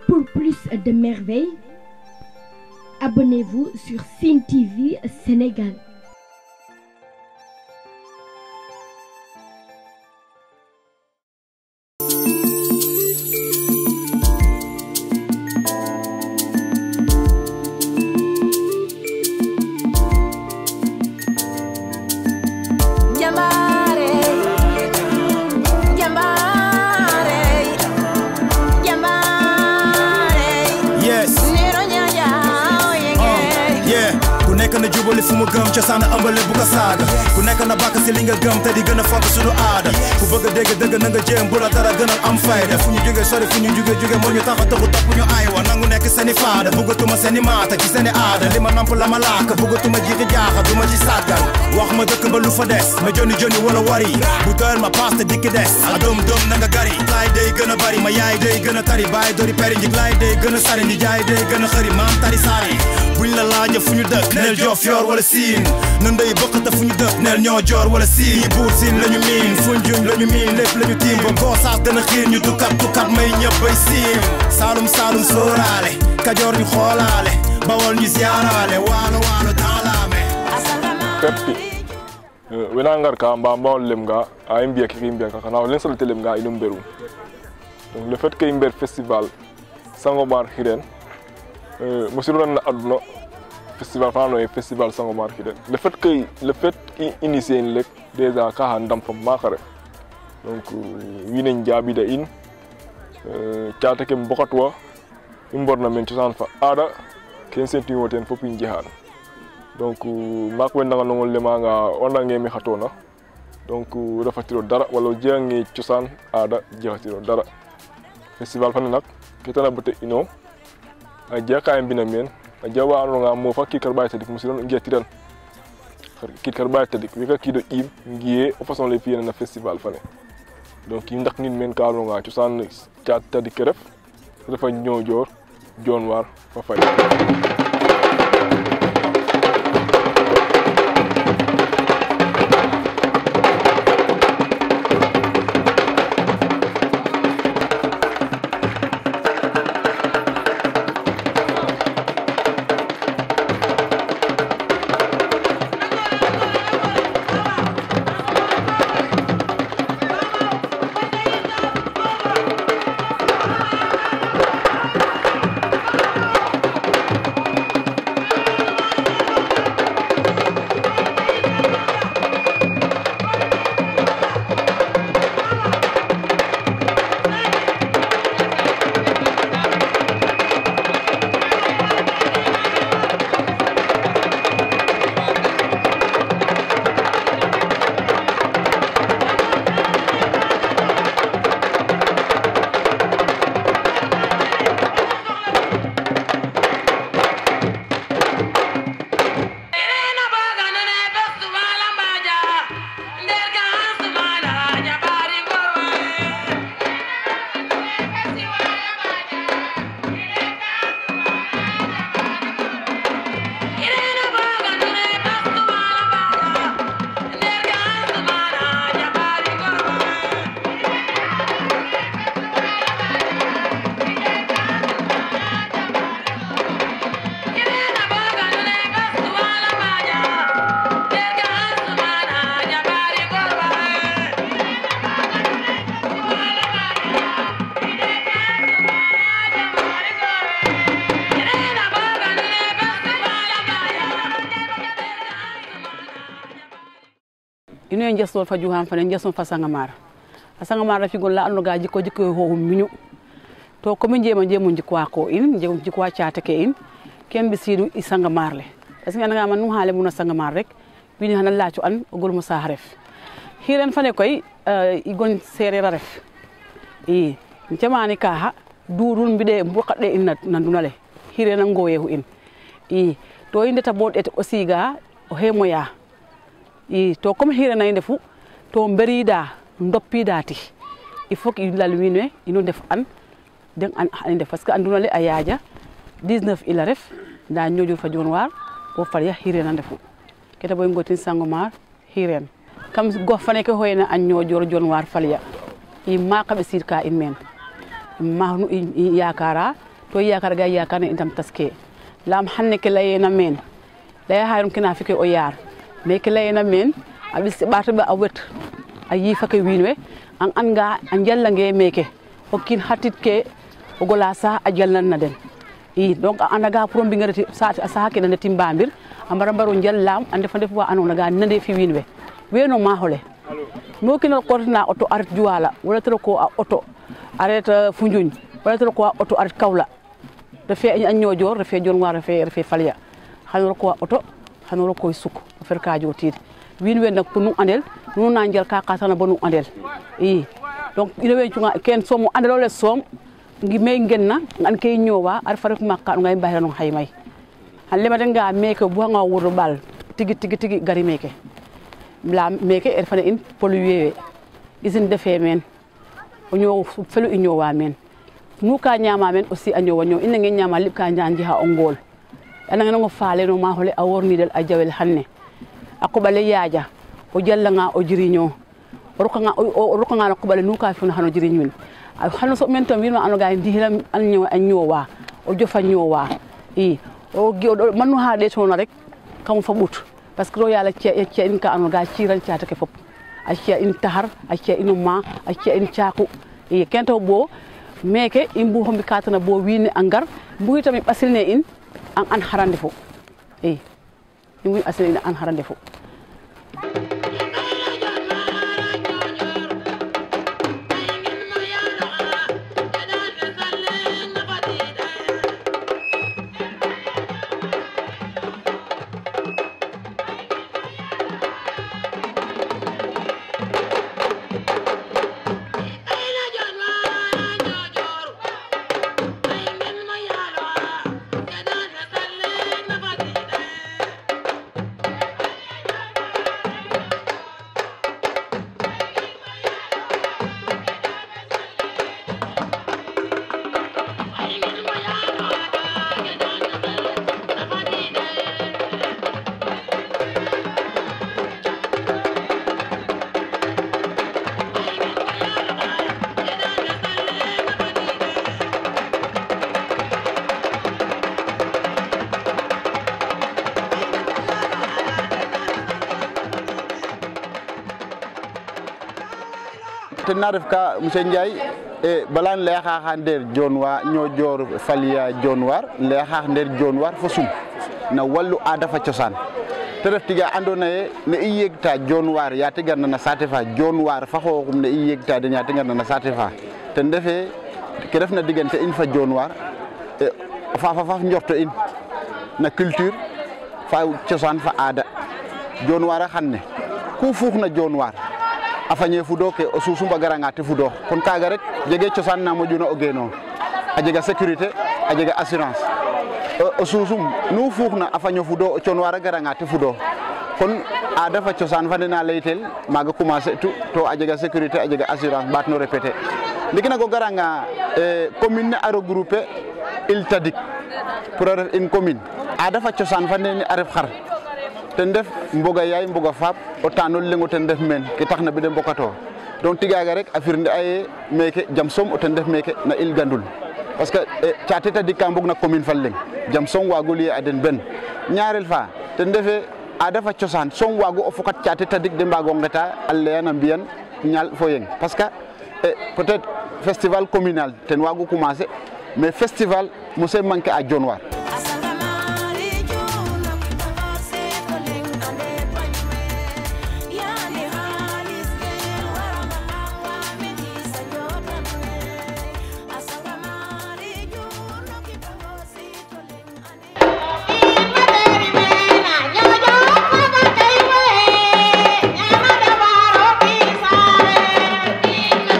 Pour plus de merveilles, abonnez-vous sur Cine TV Sénégal. Jambaare jambaare jambaare yes nero ñaaja oyenge yeah ku nekk na jubali fu mu gëm cosaan ëmbale bu ko saaga ku nekk na bàkk si li nga gëm te di gën a fonk suñu aada ku bëgg a dégg dëgg na nga jéem bu la dara gënal am fayda fu ñu jóge sori fu ñu jóge jóge moo ñu tax a taxu topp ñu aywa nangu nekk seeni faada bëggatuma seeni maata ci seeni aada li ma namp la ma laaka bëggatuma jiixi jaaxa du ma ci sàggan wax ma dëkk ba lu fa des ma joni joni wala wari bu doyal ma paas te dikki des a doom doom na nga gari laay day gën a bari ma yaay day gën a tari baay dori peri njig laay day gën a sari ndi jaay day gën a xëri maam tari saari buñ la laaja fu ñu dëkk neel joof yor wala siin na ndey bokkata fu ñu dëkk neel ñoo joor wala siin yi buur siin lañu miin funjuñ lañu miin lépp lañu tiim ba goosaas gën a xiir ñu dukkat dukkat may ñëpp bay siim saalum saalum sóoraale kajoor ñu xoolaale bawol ñu ziyaaraale waalo waalo daalaame peppi wena ngar ka mba mbawol lem nga a i mbiya keke i mbiya ka xana o leŋ salate lem nga ino mberum donc le fait que i mber festival Sangomar Xiren mosiro nan na aduna festival fana noye festival Sangomar Xiren le fait que le fait i initier in lek déjà ka xa ndam fam maaka ref donc wiin we njaɓida in caate ke mbokatwa i mborna men cosaan fa aada ken sentuyo ten fop i njeexaan donc maak we ndanga nongol lemanga o nange mi xatona donc refatiro dara wala o jegange cosaan aada jegatiro dara festival fane nak ke tana bate ino a jega ka i mbina meen a jega wa andonga moofa kiid kar ɓaye tadik musiran ngiyatiran kiid kar ɓaye tadik weka kiido ƴiim ngiye o façon le fiyena na festival fane donc i ndaknin meen ka andonga cosaan caat tadik ke ref refa ñojoor jonwar fa fay Irena baganane festival ambaja nderga hasmana jabari gorwa Irena baganane festival ambaja nderga hasmana jabari gorwa Irena baganane festival ambaja nderga hasmana jabari gorwa Irena baganane festival ambaja ino e jestol fa juhan fane jeston fa sangamara a sangamara figol la anno ga jikko jikko ho miñu to komin jeema jeemu jikkowa ko in jeemu jikkowa catake in ken ɓe siidu i sangamar le est ce que anagama num haale mum no sangamar rek wini hana laaco an o golmo saha ref hiren fane koy i gon sereer a ref i jamani ka ha duɗum mbiɗe mbokaɗɗe in na nduna le hirena ngoyehu in i to i ndeta bo ɗete aussi ga o hemoya i to comme hirena inde fu to berida doppida ti il faut que lal wiin we ino ndef an den an xan i ndef parce que anduna le a yaaja 19 ila ref nda ñoƴur fa jon waar bo falya hirena ndefu kete boy ngotin sangomar hiren kam gox fane ke hoyna a ñoƴor jon waar falya i maaka ɓe siid ka in meen maak nu i yakara to yakar ga yakar ne intam taske lam hanne ke layena men laya hayrum kina fike o yar mais ke layena men a ɓis ɓata ɓe a wet a yifake wiin we an anga a njallange meke o kiin xatit ke o gola sa a jalnan na den i donc a anda ga pour o mbingereti saxa ke na ndeti mbamir a mbara mbaro njallam a ndefa ndef wa andona ga nande fi wiin we weno maaxole mo kino kortina auto a ret Juwala wala tero ko a auto a ret Foundiougne wala tero ko a auto a ret Kaolack refe a Niodior refe Dionewar refe refe Falya xano roko a auto xano rokoy suk o fer ka jotid wiin we nak pour nu andel nu na njal ka kasana bo nu andel i donc ina we cunga ken soom o andelo le soom ngi me ngenna ngan ke ñowa ar fa rek makka ngay mbayra no haymay han lema nga meke bu nga wuro bal tigi tigi tigi gari meke la meke er fana in polluer usine defe men o ñow felu i ñowa men nu ka ñama men aussi a ñowa ñow ina nge ñama lib ka njanji ha o ngol ana nge ngo faale no ma hole a worni del a jawel hanne a koɓale yaaja o jallanga o jiriño o rokanga o rokanga no koɓale nu ka fina hano jiriñwin hano so men tan winma anoga ndihila an ñowa an ñowa o jofa ñowa i o mannu ha ɗe toon rek kam fa ɓut par ce que ɗo yaala ciya ciya in ka anoga ciran catake fop a ciya in tahar a ciya ino ma a ciya in caku i kento ɓo meke i mbu hombi katana bo wini a ngar mbuhi tami ɓasilne in an an harande fo i i mbuhi ɓasilne in an harande fo ten na ref ka monsieur Ndiaye e bala um laya xa xa ndeer Dionewar Niodior Falya Dionewar um laya xa ndeer Dionewar fo Sum na wallu aada fa cosaan te ref tiga andoona yee ne i yegta Dionewar ya te garna na saate fa Dionewar fa xooxum ne i yegta den ya te garna na saate fa ten refee ke refna diggante in fa Dionewar faafa faf njorto in na culture fa cosaan fa aada Dionewar a xan ne ku fuuxna Dionewar a fañe fudo ke o susumba garanga te fudo kon kaga rek jege cosaan na moƴuna o geeno a jega sécurité a jega assurance o susum nu fuuxna a faño fudo o conwar a garanga te fudo kon aada fa cosaan fa nena leytel maaga commencer tu to a jega sécurité a jega assurance mbaat no répéter ndiki nak o garanga commune ne a regrouper il tadik pour a ref une commune aada fa cosaan fa nene a ref xar ten ref mboga yaay mboga faap o tanol leŋ o ten ref meen ke taxna be de mbokato donc tigaga rek a firnde a ye meke jam soom o ten ref meke na il gandul parce que caate tadik ka mbog na commune fa leŋ jam soom waago liye a den ben ñaarel fa ten refe aada fa cosaan soom waago o fokat caate tadik de mbaago ngeta a leyan a mbiyan ñaal fo yeng parce que peut être festival communal ten waagu commencer mais festival mose manquer a Dionewar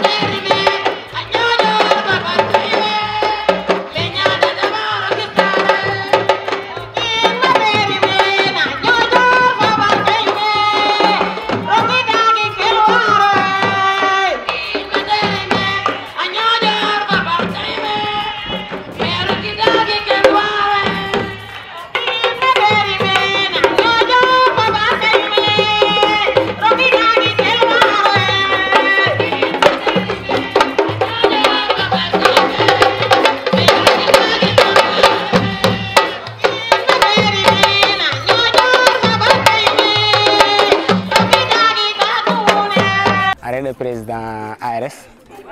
Leña de Navarro que estará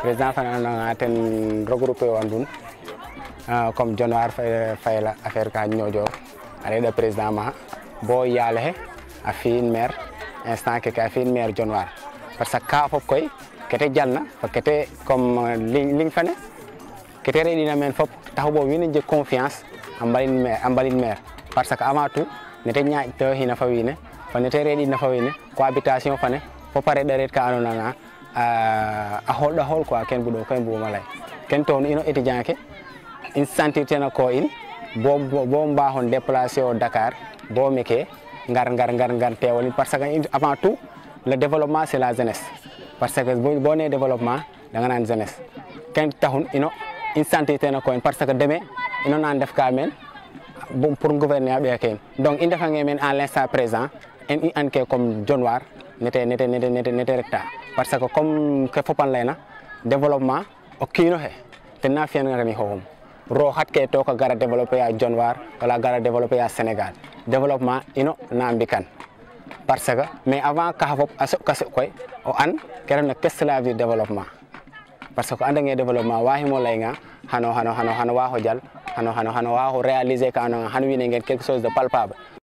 président fana nanga ten regroupé wan dun uh, comme Dionewar fay fayla affaire ka ñoƴor a reɗa président ma bo yaale he a fi'in maire instant keke a fi'in maire Dionewar parce que ka fop koy kete jalna fo kete comme ligne fane kete reɗina men fop taxu bo wiin we njeg confiance a mbalin maire a mbalin maire parce que avant tout nete ñaaƴtoxina fa wiin we fo nete reɗina fa wiin we cohabitation fane fop a reɗa ret ka andoona na a xoolɗa xool quoi ken buɗo koy mbuguma lay ken toonu ino étudiant ke in sentir tena ko in bo bo mbaxon déplacer o Dakar bo meke ngar ngar ngar ngar teewalin parce que avant tout le développement c'est la jeunesse parce que bo ne développement da nga naan jeunesse ken taxun ino in sentir tena ko in parce que deme ino nan def ka men pour gouverner a ɓeya ke donc i ndefange men en l'instant présent en i an ke comme Dionewar nete nete nete nete nete recta parce que comme ke fopan layna développement o kiino xe ten na fi'an ni xooxum ro xat ke to ka gara développer a Dionewar wala gara développer a Sénégal développement ino na mbikan parce que mais avant ka fop a soɓ ka soɓ koy o an ke refna qu'est-ce que cela veut dire développement parce que andange développement waximo laynga xano xano xano xano waaxo jal xano xano xano waaxo réaliser ka andoona xano wiin we ngen quelque chose de palpable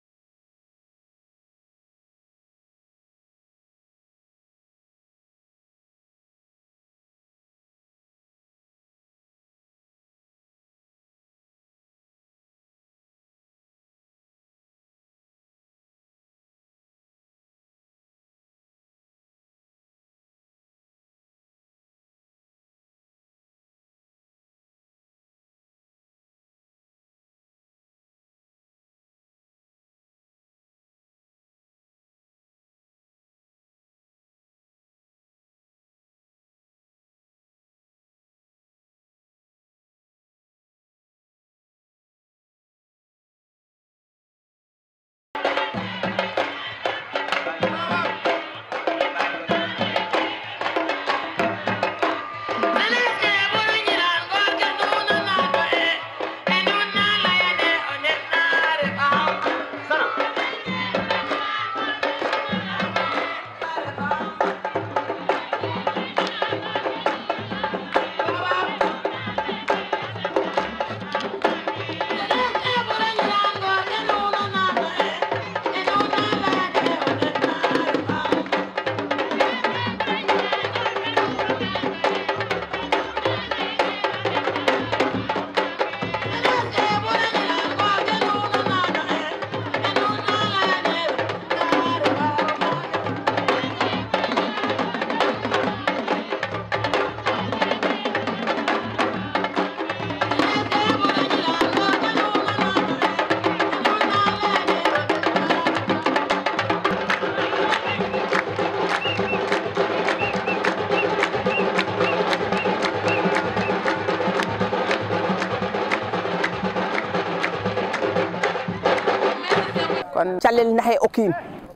kon calel naxe o kiin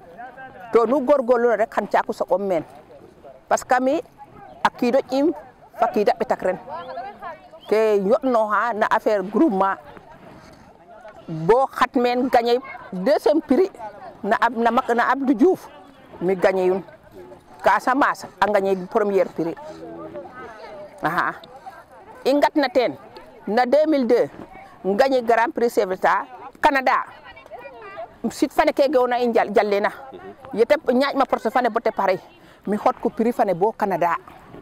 to nu gorgorluna rek xan caaku soɓom meen parce que mi a kiido ƴiim fa kiida ɓetak ren ke yoɗnoxa na affaire groupement bo xat meen gagner deuxième prix na ab na mak na Abdou Diouf mi gagner yun Casamance a gagner première prix axa i ngatna teen na 2002 gagner grand prix chef d'État Canada sit fane ke gewna i jallena yete ñaaƴ ma porte fane bote pare mi xot ko prix fane bo Canada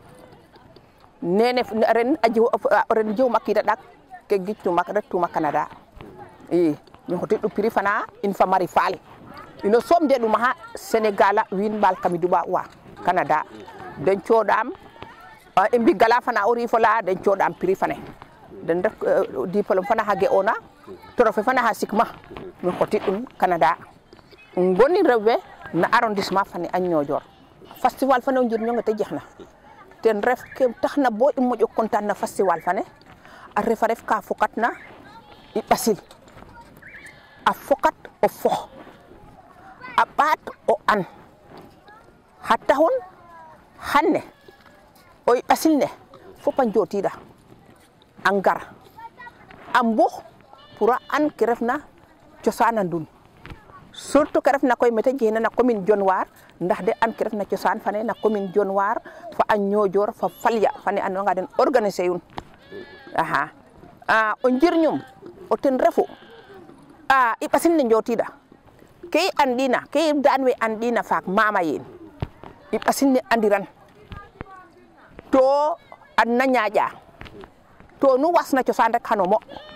nene ren a jiw ren jiw makida ɗak ke gictuma rettuma Canada i mi xotiɗ ɗu prix fana in fa mari faal ino soom de ɗum ha Sénégal a wiin mbaal kami duɓa wa Canada den coɗam i mbi gala fana o rifola den coɗam prix fane den ref diplôme fana xa ge'ona trophée fana xa sikma mi xotiɗ ɗum Canada ngoni rewɓe no arrondissement fane a Niodior festival fane o njirñonge te jexna ten ref ke taxna bo i moƴo content na festival fane a refa ref ka fokatna i ɓasil a fokat o fox a ɓaat o an xa taxun xan ne o i ɓasil ne fop a njootiida a ngar a mbux pour a an ke refna cosaan a ndun surtout ke refna koy mete jehna na commune Dionewar ndax de an ke refna cosaan fane na commune Dionewar fa a Niodior fa Falya fane andonga den organiser yun axa a o njirñum o ten refu a i ɓasin ne njotida ke i andina ke i daan we andina faak mama yin i ɓasin ne andiran to an na ñaaƴa to nu wasna cosaan rek xano mo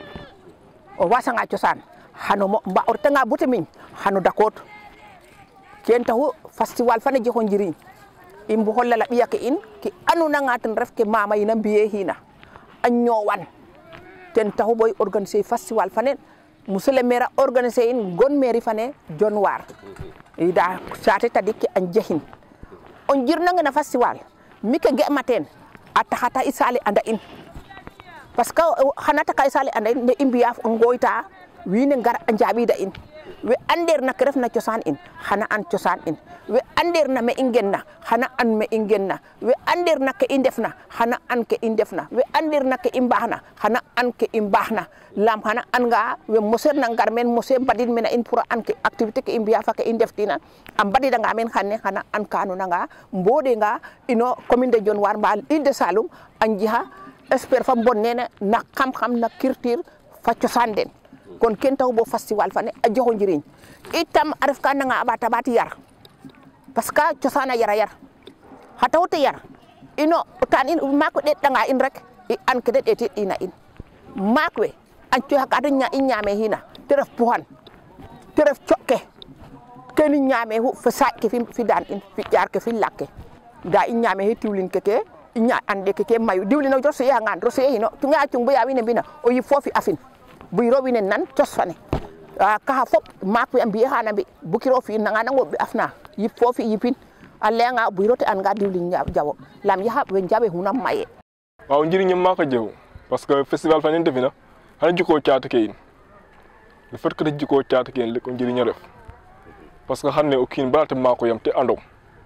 o wasanga cosaan xano mo mba o retanga bute miñ xano dakoot ken taxu festival fane jexo njiriñ i mbuxo lala ɓiya ke in ke andonanga ten ref ke mama yin a mbiye xiina a ñoowan ten taxu boy organiser festival fane monsieur le maire a organiser in gon mairie fane Dionewar i da saate tadik ke a njexin o njirnange na festival mi ke ge ma teen a taxata i sale anda in parce que xana taka i sale anda in ne i mbiya ngoyta wiin we ngar a njaɓida in we andeer na ke refna cosaan in xana an cosaan in we andeer na me i ngenna xana an me i ngenna we andeer na ke i ndefna xana an ke i ndefna we andeer na ke i mbaxna xana an ke i mbaxna lam xana an nga we moseer na ngar meen mose mbadid mena in pour a an ke activité ke i mbiya fa ke i ndeftina a mbadidanga meen xane xana an ka ando nanga mbode nga ino commune de Dionewar mba Île de Saloum a njixa expert fa mbon nene na xam-xam na culture fa cosaan den kon ken taw bo festival fane a joxo njiriñ itam a ref ka nanga a ɓata ɓaat yar parce que cosaan a yara yar xa taxu te yar ino o taan in maak we ɗeetanga in rek i an ke da ɗeetit ina in maak we a cooxa ka da i ñaame xiina te ref puxan te ref coɗ ke keni ñaame xu fo saaƴ ke fi daan in fi ƴaar ke fi laak ke nda i ñaame xe tiwlin keke i ña ande keke mayu diwlin o rosoye angan rosoye xino cunge a cung baya wiin we mbina o yip foofi afin buyiro wiin we nan cos fane kaxa fop maak we a mbiye xana mbi bukiro fi nanga nango ɓe afna yip foofi yipin a layanga buyiro te anga diwlin jawo lam yaxa we njaɓe xuna maye waaw njëriñam maa ko jëw parce que festival fa nen defina xana jikoo caate ke in le fait que ta jikoo caate ke in le ko njëriñ a ref parce que xan ne o kiin bala te maako yam te ando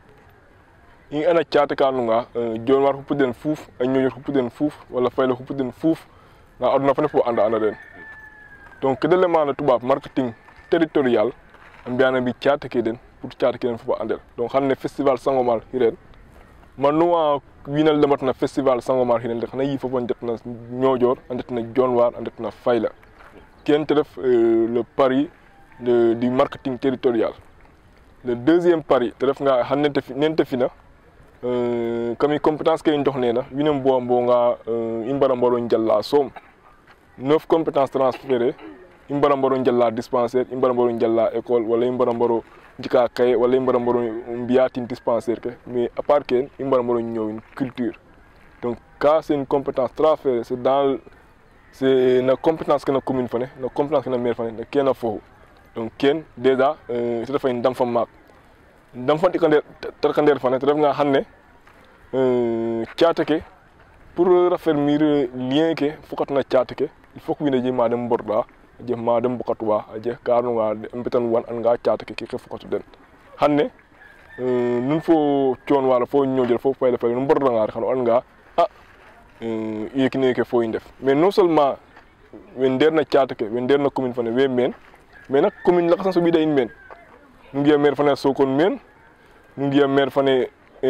i ana caate ka nunga Dionewar xupu den fuuf a Niodior xupu den fuuf wala Fayla xupu den fuuf nda aduna fane fo anda anda den donc kede lemana tubaab marketing territorial a mbiyana mbi caate ke den pour caate ke den fo andel donc xan ne festival Sangomar xiren man nuwa wiinal lematna festival Sangomar xiren xana yi fofo ndetna Niodior a ndetna Dionewar a ndetna Fayla ken te ref le pari de, du marketing territorial le deuxième pari te ref nga xan nente nente fina kami compétence ke i ndox nena wiin we mbowa mbonga i mbara mbaro njala soom neuf compétence transféré i mbara mbaro njala dispensaire i mbara mbaro njala école wala i mbara mbaro njika kaye wala i mbara mbaro mbiya tin dispensaire ke mais à part ken i mbara mbaro ñowin culture donc ka c'est une compétence transférée c'est dans c'est na compétence ke na commune fane na compétence ke na maire fane na kena fofu donc ken déjà te refay ndam fa maak ndam fa tikandeer tarkandeer fane te ref nga xan ne caate ke pour raffermir lien ke fokatna caate ke il faut que wiin we je ma den mborɗa a jeg ma den mbokatuwa a jeg ka andonga mbetan wan an nga caate ke ke fokatu den xan ne nun fo Dionewar fo Niodior fo Fayla Fayla nu mbordanga rek xan o and nga a yeke neke fo i ndef mais non seulement we ndeer na caate ke we ndeer na commune fane we meen mais nak commune lakas a soɓida in meen nu ngi'a maire fane a Sokone meen nu ngi'a maire fane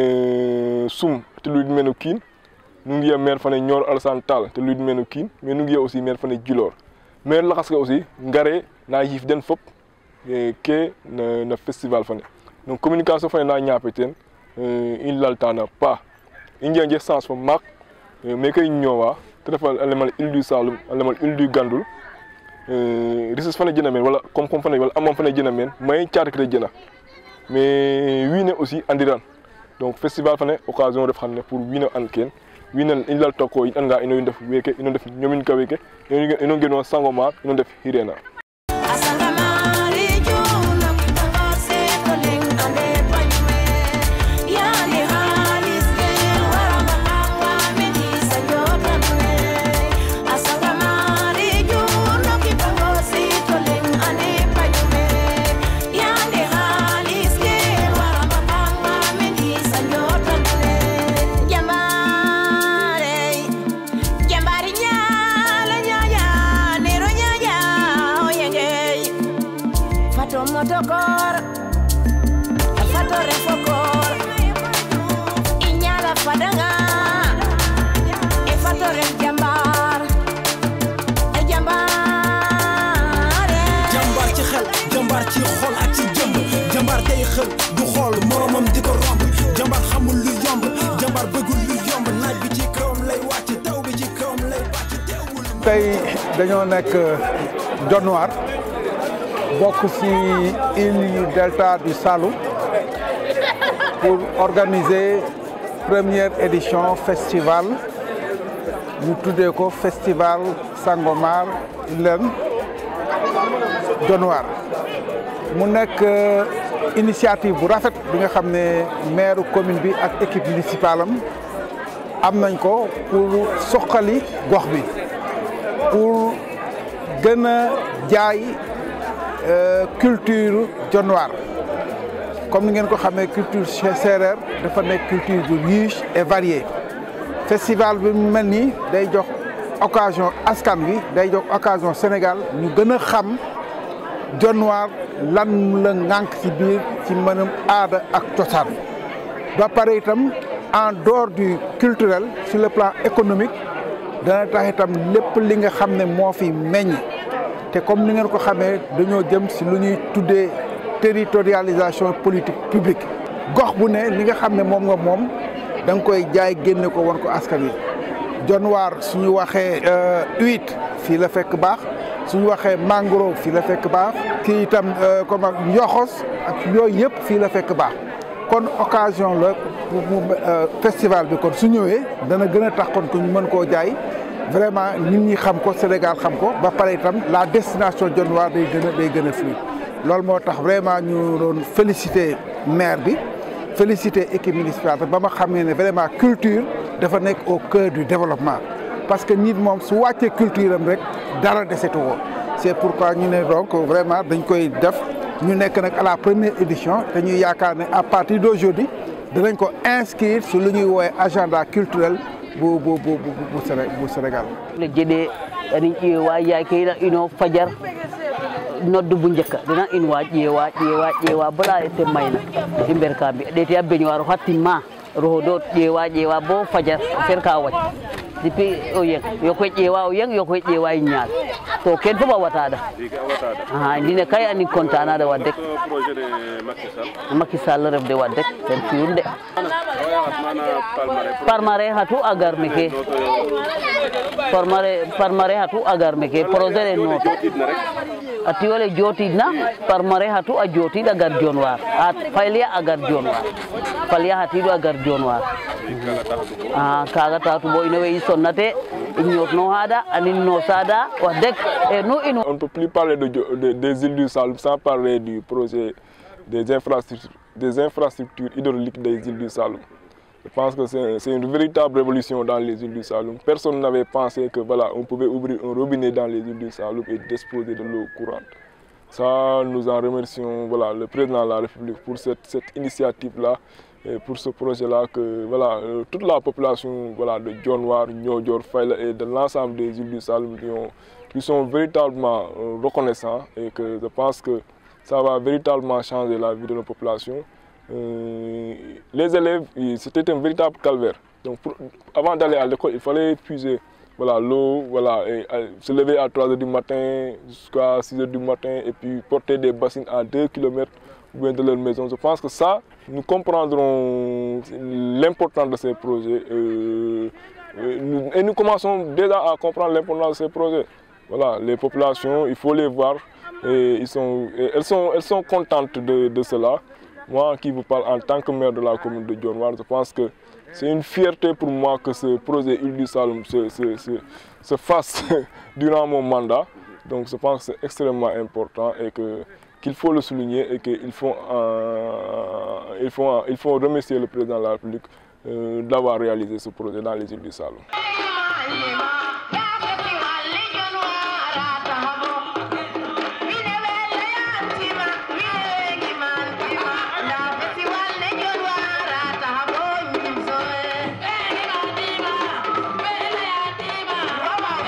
Soum te luid meen o kiin nu ngi'a maire fane Nioro Alassane Tall te luid meen o kiin mais nu ngi'a aussi maire fane Djilor maire lakas ke aussi ngare na yiif den fop ke na festival fane donc communication fane na ñaape teen i laltana paax i njega nje chance fo maak meke i ñoowa te ref a lemal Île du Saloum a lemal Île du Gandoul richesse fane jena meen wala koom-koom fane wala amam fane jena meen may caate ke jena mais wiin we aussi andiran donc festival fane occasion ref xan ne pour wiin we and keen wiin we i lalta ko in anga ino ndef weeke ino ndef ñomin ka weeke ino ngeno Sangomar ino ndef xirena Jambari nyala nyaya, nero nyaya, ngotokor fatore fokor inyala fadanga e fatore jambar e jambar jàmbaar ci xel jàmbaar ci xol ak ci jëmb jàmbaar day xel du xool moromam di ko romb jàmbaar xamul lu yomb jàmbaar bëggul lu yomb naaj bi ci kawam lay wàcc taw bi ci kawam lay wàcc teewul tey dañoo nekk Dionewar bokk ci île yu delta du Saloum pour organiser première édition festival ñu tuddee ko festival Sangomar Ilène Dionewar mu nekk initiative bu rafet bi nga xam ne maire commune bi ak équipe municipale am am nañ ko pour soqali gox bi pour gën a jaay culture Dionewar comme ni ngeen ko xamee culture séeréer dafa nekk culture bu riche et variée festival bi mu mel nii day jox occasion askan wi day jox occasion Sénégal ñu gën a xam Dionewar lan la ŋànk ci biir ci mënam aada ak cosaan ba pare itam en dehors du culturel sur le plan économique dana tax itam lépp li nga xam ne moo fi meññ te comme ni ngeen ko xamee dañoo jëm si lu ñuy tuddee territorialisation politique publique gox bu ne li nga xam ne moom nga moom da nga koy jaay génne ko won ko askan wi Dionewar suñu waxee huit fii la fekk baax suñu waxee mangrove fii la fekk baax kii itam comme ak njoxos ak yooyu yëpp fii la fekk baax kon occasion la pour mu festival bi kon su ñëwee dana gën a tax kon ko ñu mën koo jaay vraiment nit ñi xam ko Sénégal xam ko ba pare itam la destination Dionewar day gën a day gën a fluide loolu moo tax vraiment ñu doon féliciter maire bi féliciter équipe municipale ba ma xamee ne vraiment culture dafa nekk au cœur du développement parce que nit moom su wàccee culture am rek dara desetu ko c'est pourquoi ñu ne donc vraiment dañ koy def ñu nekk nag à la première édition te ñuy yaakaar ne à partir d'aujourd'hui danañ ko inscrire sur lu ñuy woowee agenda culturel bu bu bu bu bu Sénégal. le jeɗe anin ƴeewa yakeyna ino fajar noddu bu njëkka dina in wa ƴeewa ƴeewa ƴeewa bala e temmayna i mber ka mbi ɗeti a beñoir hattimma rohodo ƴeewa ƴeewa bo fajar fer ka wac depuis o yeng yokoye ƴeewa o yeng yokoye ƴeewa e ñaal to ken fof a wataɗa aha ndine kay anin contanaɗa waddek Macky Sall refde waddek ten fiyum de parmare hatu a gar meke parmare hatu a gar meke projet le noto a tiwole jotidna parmare hatu a jotid a gar Dionewar a falya a gar Dionewar falya hatidu a gar Dionewar a kaga tatu bo ino we i sonnate i ñotno haɗa anin no sada wax deg e nu in On ne peut plus parler de, de- des îles du Saloum sans parler du projet des infrastructures, des infrastructures hydrauliques des îles du Saloum. Je pense que c'est c'est une véritable révolution dans les îles du Saloum. Personne n'avait pensé que voilà, on pouvait ouvrir un robinet dans les îles du Saloum et disposer de l'eau courante. Ça, nous en remercions voilà, le président de la République pour cette, cette initiative-là et pour ce projet-là que voilà, euh, toute la population voilà, de Dionewar, Niodior, Fayla et de l'ensemble des îles du Saloum qui, ont- qui sont véritablement euh, reconnaissants et que je pense que ça va véritablement changer la vie de nos populations. Euh, les élèves, ils- c'était un véritable calvaire. Donc pour- avant d'aller à l'école, il fallait puiser voilà, l'eau, voilà, et, euh, se lever à 3 h du matin jusqu'à 6 h du matin et puis porter des bassines à 2 km ou bien de leur maison. Je pense que ça, nous comprendrons l'importance de ces projets. euh, euh, nous- et nous commençons déjà à comprendre l'importance de ces projets. Voilà, les populations, il faut les voir. Et ils sont, et elles, sont, elles sont contentes de, de cela. Moi qui vous parle en tant que maire de la commune de Dionewar, je pense que c'est une fierté pour moi que ce projet Île du Saloum se, se- se- se fasse durant mon mandat. Donc je pense que c'est extrêmement important et que qu'il faut le souligner et qu'il faut, euh, il faut, il faut remercier le président de la République euh, d'avoir réalisé ce projet dans les îles du Saloum.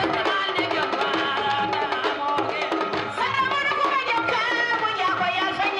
Thank you.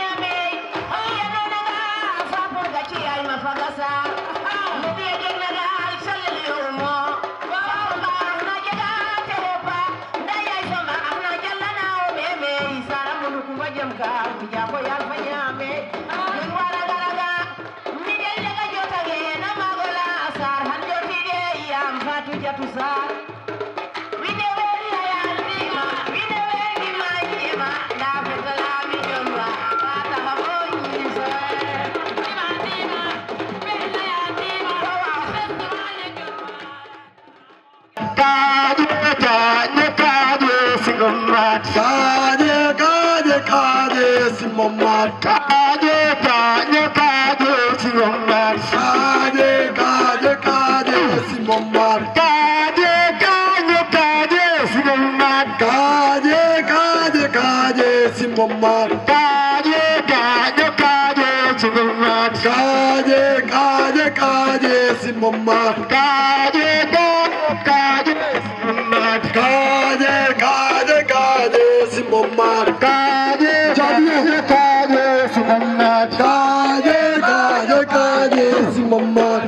kaje kaje kaje simomar kaje kaje kaje simomar kaje kaje kaje simomar kaje kaje kaje simomar kaje kaje kaje simomar kaje kaje kaje simomar kaje kaje kaje simomar kaje kaje simomar kaje kaje kaje simomar kaje kaje kaje simomar kaje kaje kaje simomar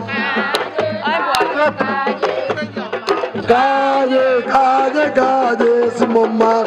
kaje kaje kaje simomar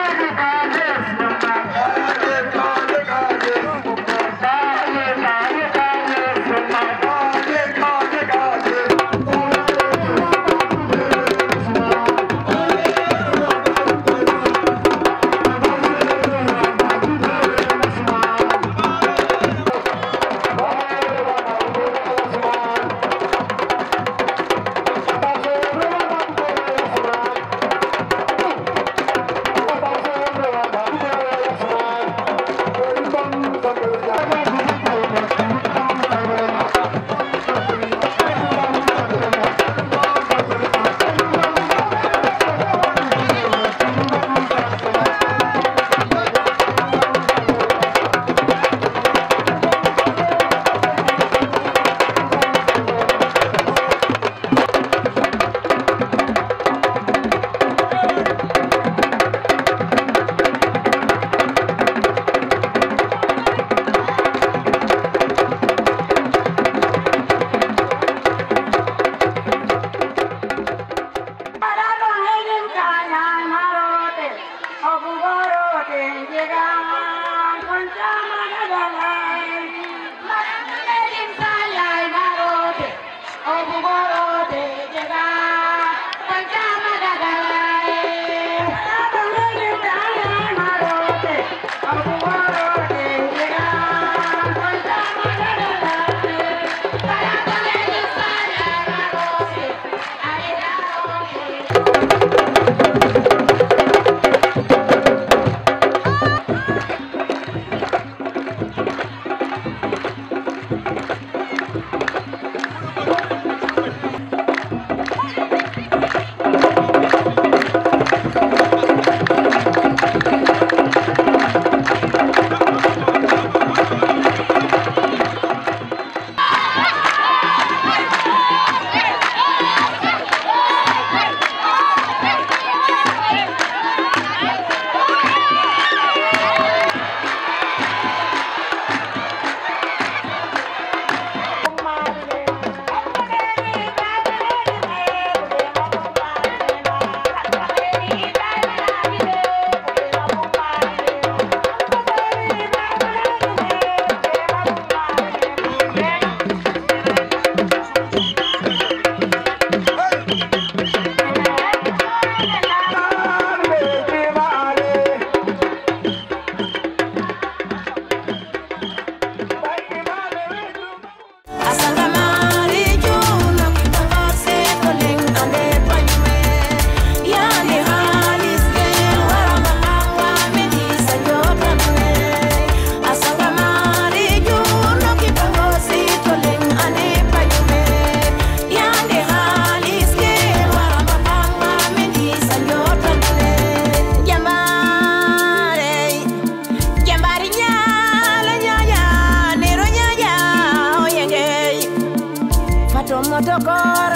motokor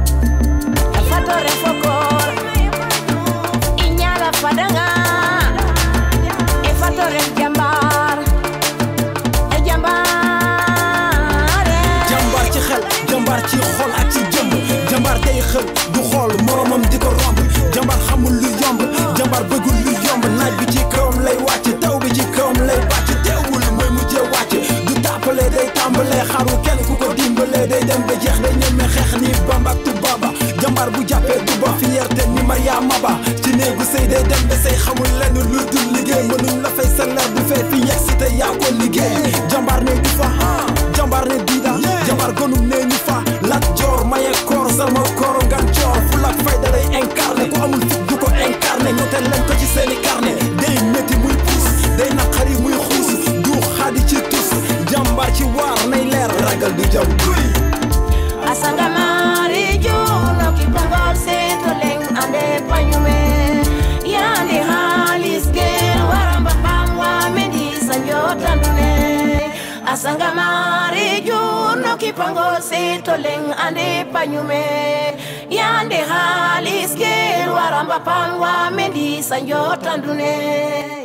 fatore fokor inyala fadanga e fatore jambar e jambar jàmbaar ci xel jàmbaar ci xol ak ci jëmm jàmbaar day xel du xool moromam di ko romb jàmbaar xamul lu yomb jàmbaar bëggul lu yomb naaj bi ci kawam lay wàcc taw bi ci kawam lay bàcc teewul mooy mujjee wàcc du tàppale day tàmbalee xaru kenn ku ko dimbalee day dem ba jeex day ñeme xeex ni bamba ak tubaaba jàmbaar bu jàppee du ba fierté ni Mariama Ba ci néegu sëy day dem ba say xamul lenn lu dul liggéey mënuñ la fay salaire bu fee fi yegg si te yaa ko liggéey jàmbaar ne du fa jàmbaar ne diida jàmbaar gonum nee ñu fa lat joor maye koor salma kooro ngan joor fu lak fayda lay incarné ku amul fit du ko incarné ñooteel leen ko ci seeni carnet asangamari juno kipangol seto leng ande panyume yandi halis gel waramba pamwa mendi sanjota ndune asangamari juno kipangol seto leng ande panyume yande halis gel waramba pamwa mendi sanjota ndune